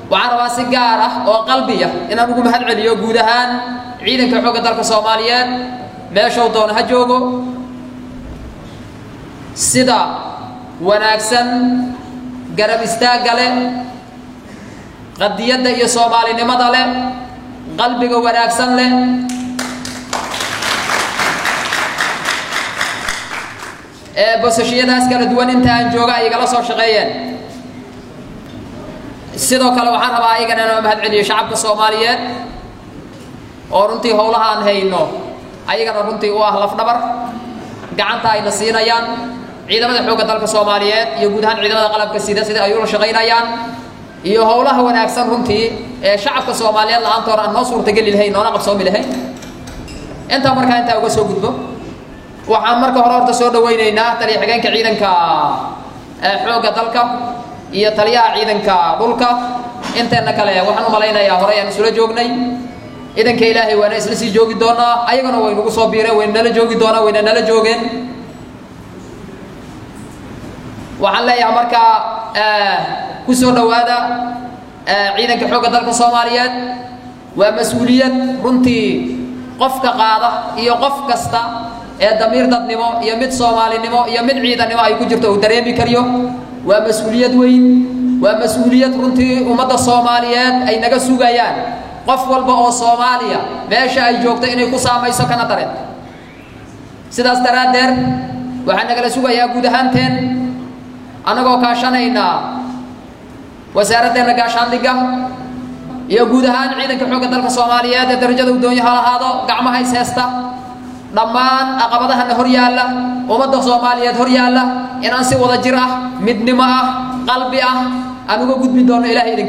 waxaan rabaa si gaar ah oo qalbiya inaan ugu mahad celiyo guud ahaan ciidanka xoogga dalka soomaaliyeed meeshuu doona ha joogo sida wanaagsan garab istaagga leh qadiyadda iyo soomaalinimada leh qalbiga wanaagsan leh ee bosashiyadaas kala duwan inta aan jooga ay igala soo shaqeeyeen sidoo kale waxaan rabaa ayagana inaan mahad celiyo shacabka soomaaliyeed oo runtii howlaha aan hayno ayagana runtii u ah lafdhabar gacanta ayna siinayaan ciidamada xoogga dalka soomaaliyeed iyo guud ahaan ciidamada qalabka sida sida ay ula shaqaynayaan iyo howlaha wanaagsan runtii ee shacabka soomaaliyeed la-aantoona aan noo suurtageli lahayn noona qabsoomi lahayn intaa markaa intaa uga soo gudbo waxaan marka hore horta soo dhawaynaynaa taliya xigeenka ciidanka xoogga dalka iyo taliyaha ciidanka dhulka inteena kale waxaan u malaynayaa horey aan isula joognay ciidanka ilaahay waana isla sii joogi doonaa ayagana way nagu soo biireen wayna nala joogi doonaa wayna nala joogeen waxaan leeyahay markaa ku soo dhowaada ciidanka xoogga dalka soomaaliyeed waa mas-uuliyad runtii qofka qaada iyo qof kasta ee damiir dadnimo iyo mid soomaalinimo iyo mid ciidannimo ay ku jirto uu dareemi kariyo waa mas-uuliyad weyn waa mas-uuliyad runtii ummadda soomaaliyeed ay naga sugayaan qof walba oo soomaaliya meesha ay joogto inay ku saamayso kana dareen sidaas daraaddeed waxaa nagala sugayaa guud ahaanteen annagoo kaashanayna wasaaraddeena gaashaandhigga iyo guud ahaan ciidanka xoogga dalka soomaaliyeed ee darajada udoonyo ha lahaado gacmaha is heesta dhammaan caqabadahana hor yaalla ummadda soomaaliyeed hor yaalla inaan si wada jir ah midnimo ah qalbi ah aan uga gudbi doono ilahay idinki